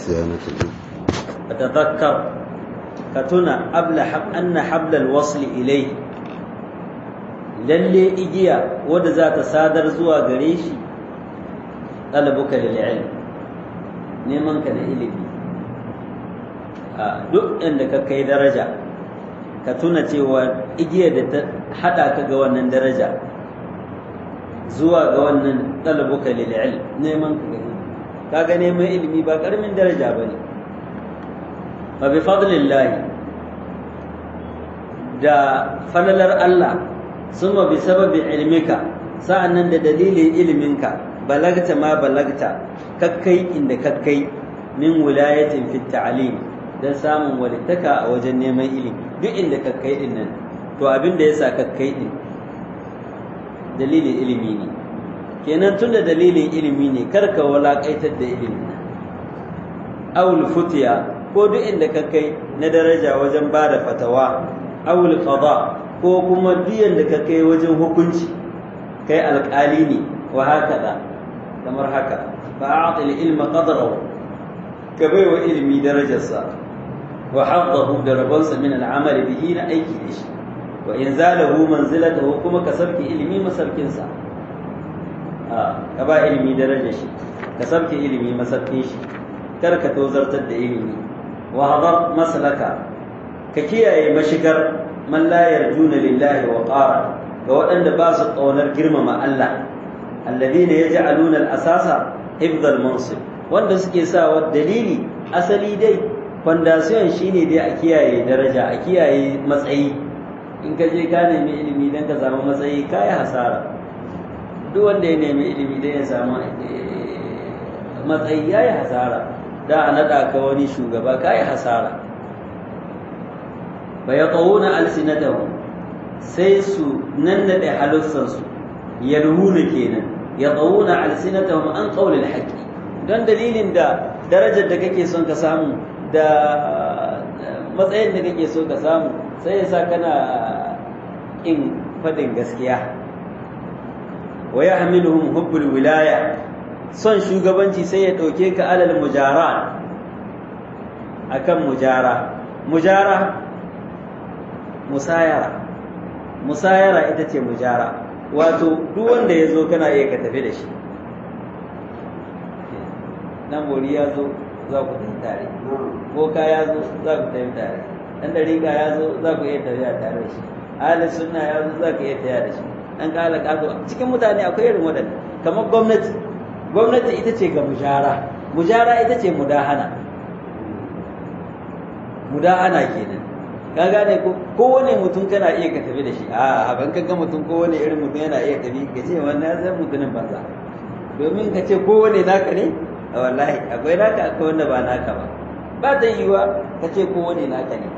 صيانة فتذكر كتنا قبل حب أن حبل الوصل إليه lalle igiya wadda za ta sadar zuwa gare shi ɗalabuka lil ilm neman ka na ilimi a duk inda ka kai daraja ka tuna cewa igiyar da ta haɗa ka ga wannan daraja zuwa ga wannan ɗalabuka lil ilm neman ka ga ilimi kaga neman ilimi ba ƙaramin daraja ba ne fa bi fadlillahi da falalar Allah suma bi sababin ilmika sa'annan da dalilin iliminka balagta ma balagta kakkai inda kakkai min wilayatin fit ta'lim dan samun walittaka a wajen neman ilimi duk inda kakkai din nan to abin da yasa kakkai din dalilin ilimi ne kenan tunda dalilin ilimi ne karka walakaitar da ilimi awul futiya ko duk inda kakkai na daraja wajen bada fatawa awul qada ko kuma biyan da ka kai wajen hukunci kai alƙali ne wa haka kamar haka fa a'til ilma qadrahu ka bai wa ilmi darajarsa wa haddahu da rabonsa min al'amali bihi na aiki da shi wa in zalahu manzilatahu kuma ka sabki ilmi masarkin sa ka ba ilmi darajar shi ka sabki ilmi masarkin shi kar ka tozartar da ilimi wa hadar maslaka ka kiyaye mashigar man la yarjuna lillahi wa qara ga waɗanda ba su ƙaunar girmama Allah alladhina yaj'aluna al-asasa hifdhal mansib wanda suke sawa dalili asali dai foundation shine dai a kiyaye daraja a kiyaye matsayi in ka je ka nemi ilimi dan ka samu matsayi kai hasara duk wanda ya nemi ilimi dan ya samu matsayi yayi hasara da a nada ka wani shugaba kai hasara fayatawuna alsinatahum sai su nannade halussansu yarhuna kenan yatawuna alsinatahum an qawlil haqqi don dalilin da darajar da kake son ka samu da matsayin da kake so ka samu sai yasa kana in fadin gaskiya wa yahmiluhum hubbul wilaya son shugabanci sai ya dauke ka alal mujara akan mujara mujara musayara musayara ita ce mujara wato duk wanda ya zo kana iya ka tafi da shi nan bori ya zo za ku tafi tare boka ya zo za ku tafi tare dan dariƙa ya zo za ku iya tafiya tare da shi ahalin sunna ya zo za ku iya tafiya da shi dan kala kazo cikin mutane akwai irin waɗanda kamar gwamnati gwamnati ita ce ga mujara mujara ita ce mudahana mudahana kenan ka gane ko kowane mutum kana iya ka tafi da shi a ban ka ga mutum kowane irin mutum yana iya tafi ka ce wannan zai mutumin banza domin ka ce kowane naka ne a wallahi akwai naka akwai wanda ba naka ba ba ta yiwa ka ce kowane naka ne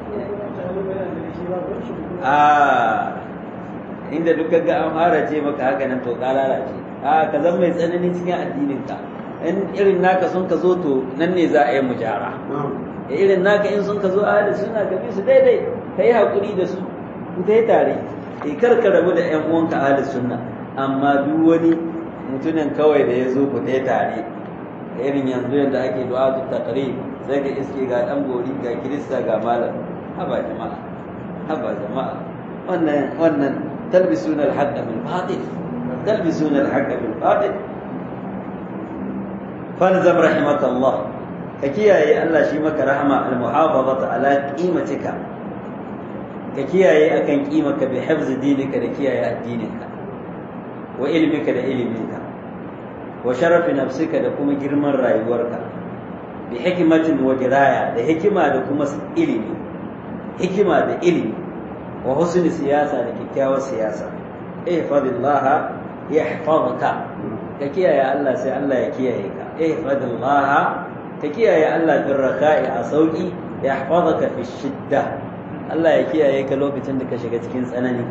a inda duka ga an fara ce maka haka nan to ka lalace a ka zan mai tsanani cikin addinin ka in irin naka sun ka zo to nan ne za a yi mujara da irin naka in sun ka zo ahli suna ka bi su daidai ka yi haƙuri da su ku dai tare e kar ka rabu da ƴan uwanka ahli sunna amma duk wani mutumin kawai da ya zo ku dai tare irin yanzu yadda ake du'a ta taqrib sai ka iske ga dan gori ga kirista ga malam haba jama'a haba jama'a wannan wannan talbisuna al-haqqa bil batil talbisuna al-haqqa bil batil falzam rahimakallah ka kiyaye Allah shi maka rahama al-muhafazata ala qimatika ka kiyaye akan kimaka bi hifz dinika da kiyaye addininka wa ilmika da iliminka wa sharafi nafsika da kuma girman rayuwarka bi hikmatin wa diraya da hikima da kuma ilimi hikima da ilimi wa husni siyasa da kyakkyawar siyasa ihfazillah yahfazka ka kiyaye Allah sai Allah ya kiyaye ka ihfazillah ka kiyaye Allah bin raka'i a sauki ya hafazaka fi shidda Allah ya kiyaye ka lokacin da ka shiga cikin tsanani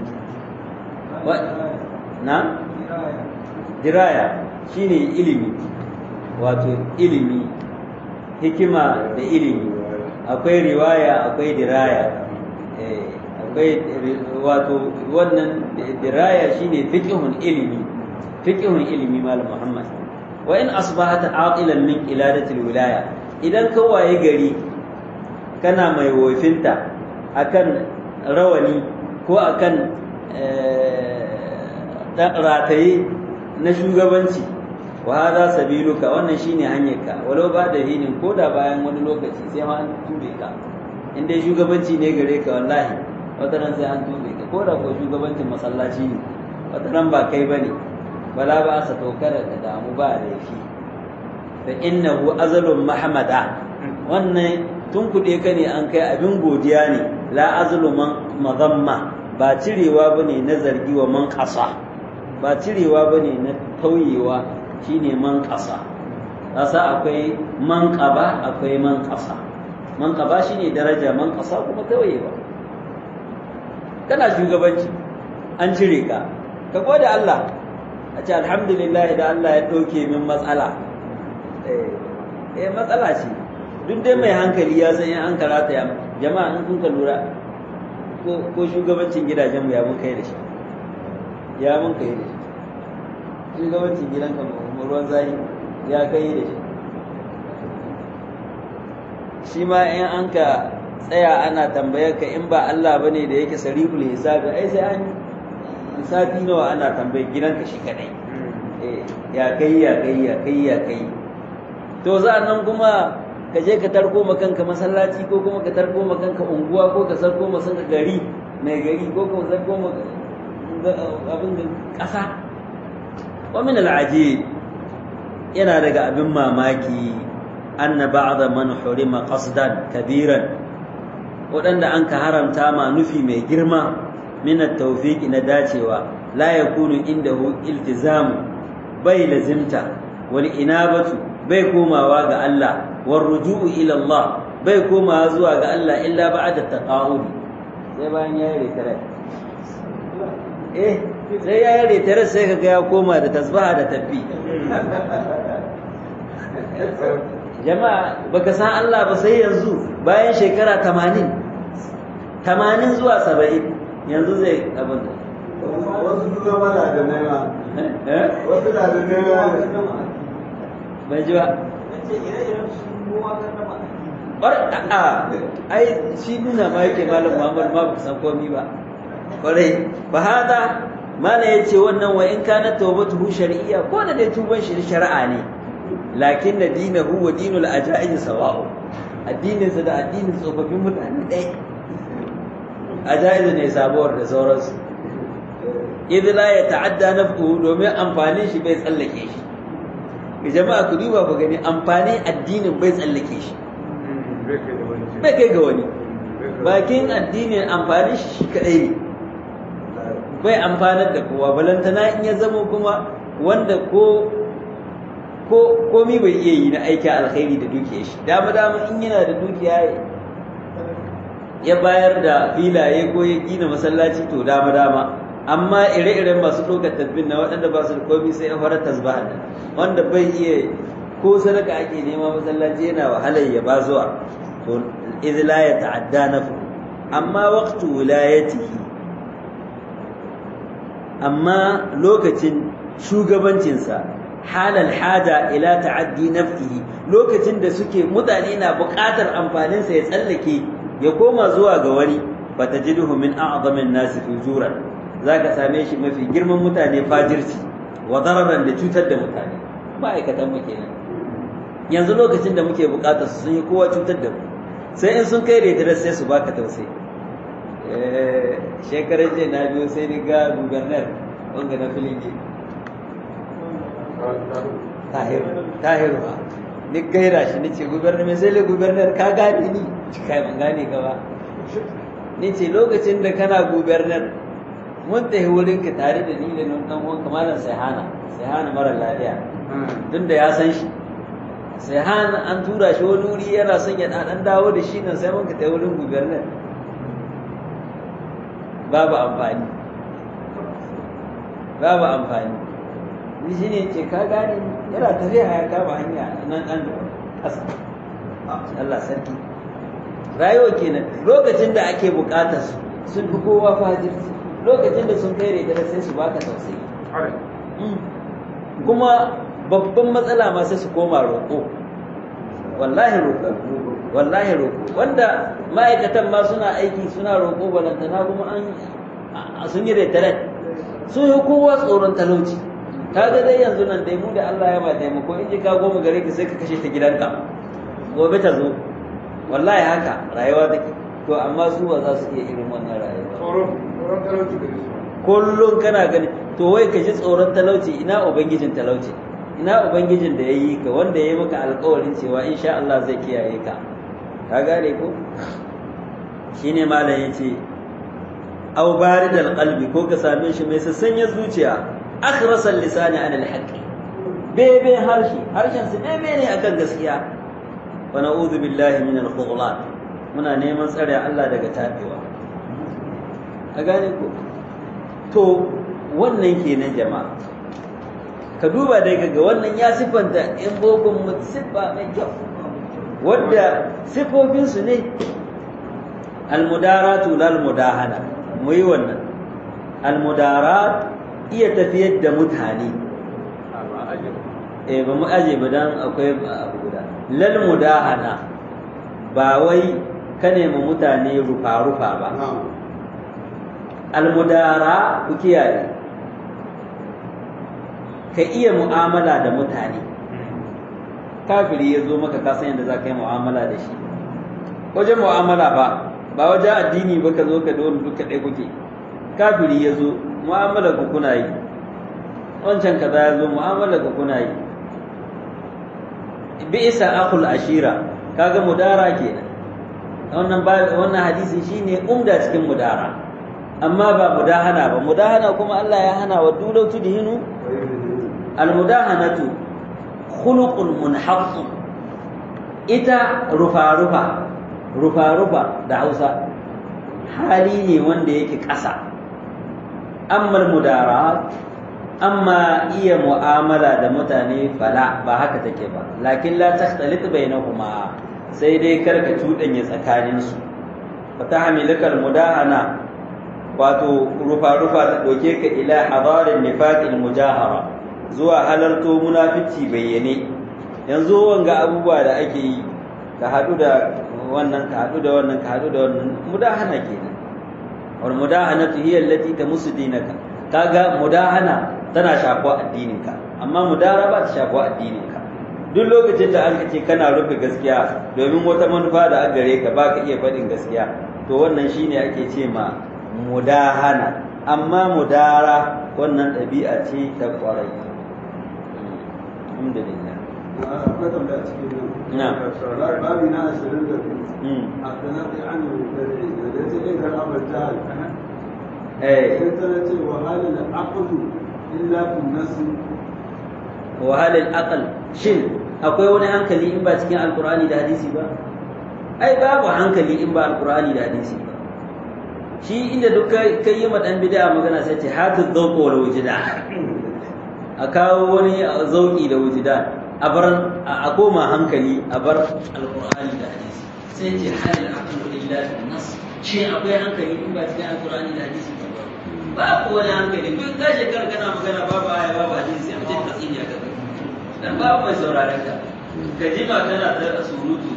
na diraya shine ilimi wato ilimi hikima da ilimi akwai riwaya akwai diraya akwai wato wannan diraya shine fiqhun ilimi fiqhun ilimi malam Muhammad wa in asbahata aqilan min qiladatil wilaya idan ka waye gari kana mai wofinta akan rawani ko akan rataye na shugabanci wa hada sabiluka wannan shine hanyarka walau ba da hinin ko da bayan wani lokaci sai ma an tube ka in dai shugabanci ne gare ka wallahi wata ran sai an tube ka ko da ko shugabancin masallaci ne wata ran ba kai bane bala ba sa tokara ka damu ba da shi fa innahu azalun mahmada wannan tun kuɗe ka ne an kai abin godiya ne la azlu man mazamma ba cirewa bane na zargi wa man ƙasa ba cirewa bane na tauyewa shine man ƙasa ƙasa akwai man ƙaba akwai man ƙasa man ƙaba shine daraja man ƙasa kuma tauyewa kana shugabanci an cire ka ka gode Allah a ce alhamdulillah da Allah ya ɗauke min matsala eh matsala ce duk dai mai hankali ya san an karata ya jama'a in kun ka lura ko shugabancin gidajenmu ya mun kai da shi ya mun kai da shi shugabancin gidanka mu ruwan zahi ya kai da shi shi ma in an ka tsaya ana tambayar ka in ba Allah bane da yake sarihul hisabi ai sai an hisabi nawa ana tambayar gidanka shi kadai ya kai ya kai ya kai ya kai to za nan kuma ka je ka tarko ma kanka masallaci ko kuma ka tarko ma kanka unguwa ko ka sarko ma kanka gari mai gari ko ka sarko ma abin da ƙasa wa min al'ajib yana daga abin mamaki anna ba'da man hurima qasdan kabiran waɗanda an ka haramta ma nufi mai girma min at-tawfiq na dacewa la yakunu indahu iltizamu bai lazimta wal inabatu bai komawa ga Allah war ruju'u ila Allah bai komawa zuwa ga Allah illa ba'da taqawudi sai bayan ya yi retare eh sai ya yi retare sai kaga ya koma da tasbaha da tabbi jama'a baka san Allah ba sai yanzu bayan shekara 80 80 zuwa 70 yanzu zai abin da wasu duka mana da nema wasu na da nema bai ji ba bar a'a ai shi nuna ma yake malam Muhammad ma ba san komai ba kwarai fa hada mana yace wannan wa in kana tawbatuhu shar'iyya ko da dai tuban shi shari'a ne lakin na dinahu wa dinul ajaiz sawa'u addinin sa da addinin tsofaffin mutane ɗaya ajaiz ne sabuwar da sauransu idh la yata'adda naf'uhu domin amfanin shi bai tsallake shi ga jama'a ku duba ku gani amfanin addinin bai tsallake shi bai kai ga wani bakin addinin amfanin shi shi kadai ne bai amfanar da kowa balantana in ya zama kuma wanda ko ko komi bai iya yi na aiki alkhairi da dukiyar shi dama dama in yana da dukiya ya bayar da filaye ko ya gina masallaci to dama dama amma ire-iren masu ɗaukar tasbih na waɗanda ba su da komi sai ya fara tasbihar nan wanda bai iya ko sadaka ake nema masallaci yana wahalar ya ba zuwa to idh la yata'adda nafu amma waqtu wilayatihi amma lokacin shugabancinsa halal hada ila ta'addi nafsihi lokacin da suke mutane na buƙatar amfaninsa ya tsallake ya koma zuwa ga wani fatajiduhu min a'zamin nasi fujuran zaka same shi mafi girman mutane fajirci wa dararan da cutar da mutane ma'aikatan mu kenan yanzu lokacin da muke buƙatar su sun yi kowa cutar da mu sai in sun kai da sai su baka tausayi shekarar jiya na biyo sai ni ga gubernar wanga na filinge tahiru ba ni gaira shi ni ce gubernar mai sai le gubernar ka gane ni kai ban gane ka ba ni ce lokacin da kana gubernar mun tafi wurin ka tare da ni da nan dan uwan kamalan sayhana sayhana mara lafiya tun da ya san shi sayhana an tura shi wani wuri yana son ya dan dawo da shi nan sai mun ka tafi wurin gubernar babu amfani babu amfani ni shi ne ce ka gane yana tafiya ya kama hanya nan an ƙasa Allah sarki rayuwa kenan lokacin da ake buƙatar su sun fi kowa fajirci lokacin da sun kai rega sai su baka tausayi kuma babban matsala ma sai su koma roƙo wallahi roƙo wallahi roƙo wanda ma'aikatan ma suna aiki suna roƙo balantana kuma an sun yi retaret sun yi kowa tsoron talauci ka ga dai yanzu nan dai mu da Allah ya ba taimako in ji ka goma gare ka sai ka kashe ta gidanka gobe ta zo wallahi haka rayuwa take to amma su ba za su iya irin wannan rayuwa tsoron tsoron talauci da su kullum kana gani to wai ka ji tsoron talauci ina ubangijin talauci ina ubangijin da ya yi ka wanda ya yi maka alkawarin cewa insha Allah zai kiyaye ka ka gane ko shine malam yace aw baridal qalbi ko ka same shi mai sassanyar zuciya akhrasal lisani an alhaqi bebe harshe harshen su bebe ne akan gaskiya wa na'udhu billahi min alkhudlan muna neman tsare Allah daga tabewa a gane ko to wannan kenan jama'a ka duba dai ga wannan ya siffanta in bokon mu siffa mai kyau wadda siffofinsu ne almudaratu lal mudahana mu yi wannan almudarat iya tafiyar da mutane eh ba mu aje ba dan akwai abu guda lal mudahana ba wai ka nemi mutane rufa-rufa ba almudara ku kiyaye ka iya mu'amala da mutane kafiri ya zo maka kasan yadda za ka yi mu'amala da shi wajen mu'amala ba ba wajen addini ba ka zo ka da wani duka ɗaya kuke kafiri ya zo mu'amala ku kuna yi wancan kaza ya zo mu'amala ku kuna yi bi isa akul ashira kaga mudara kenan wannan wannan hadisi shine umda cikin mudara amma ba mudahana ba mudahana kuma Allah ya hana wa dulautu dihinu almudahanatu khuluqun munhaff ita rufa rufa rufa rufa da Hausa hali ne wanda yake ƙasa amma mudarat amma iya mu'amala da mutane fala ba haka take ba lakin la takhtalit bainahuma sai dai karka tudanya tsakaninsu fatahmilaka almudahana wato rufa-rufa ta ɗauke ka ila hadarin nifaƙin mujahara zuwa halarto munafici bayyane yanzu wanga abubuwa da ake yi ka haɗu da wannan ka haɗu da wannan ka haɗu da wannan mudahana kenan wal mudahana hiya allati tamusu dinaka kaga mudahana tana shafo addininka amma mudara ba ta shafo addininka duk lokacin da an ce kana rufe gaskiya domin wata manufa da an gare ka baka iya faɗin gaskiya to wannan shine ake ce ma mudahana amma mudara wannan ɗabi'a ce ta ƙwarai alhamdulillah akwai tambaya cikin Na. nan babi na ashirin da biyu a tsanaki an yi da ya ce in kar abar jihar eh sai tana ce wa halin aqdu illa fi nasi wahalar aqal shin akwai wani hankali in ba cikin alkur'ani da hadisi ba ai babu hankali in ba alkur'ani da hadisi ba shi inda duk kai yi ma dan bid'a magana sai ce hatu dhawq wal wujdan a kawo wani zauki da wujdan a bar a koma hankali a bar alkur'ani da hadisi sai ce halil aqlu illa bin nas shi akwai hankali in ba cikin alkur'ani da hadisi ba babu wani hankali duk ka shekara kana magana babu aya babu hadisi sai mutum ka tsinya ka dan babu mai sauraron ka ka jima kana ta surutu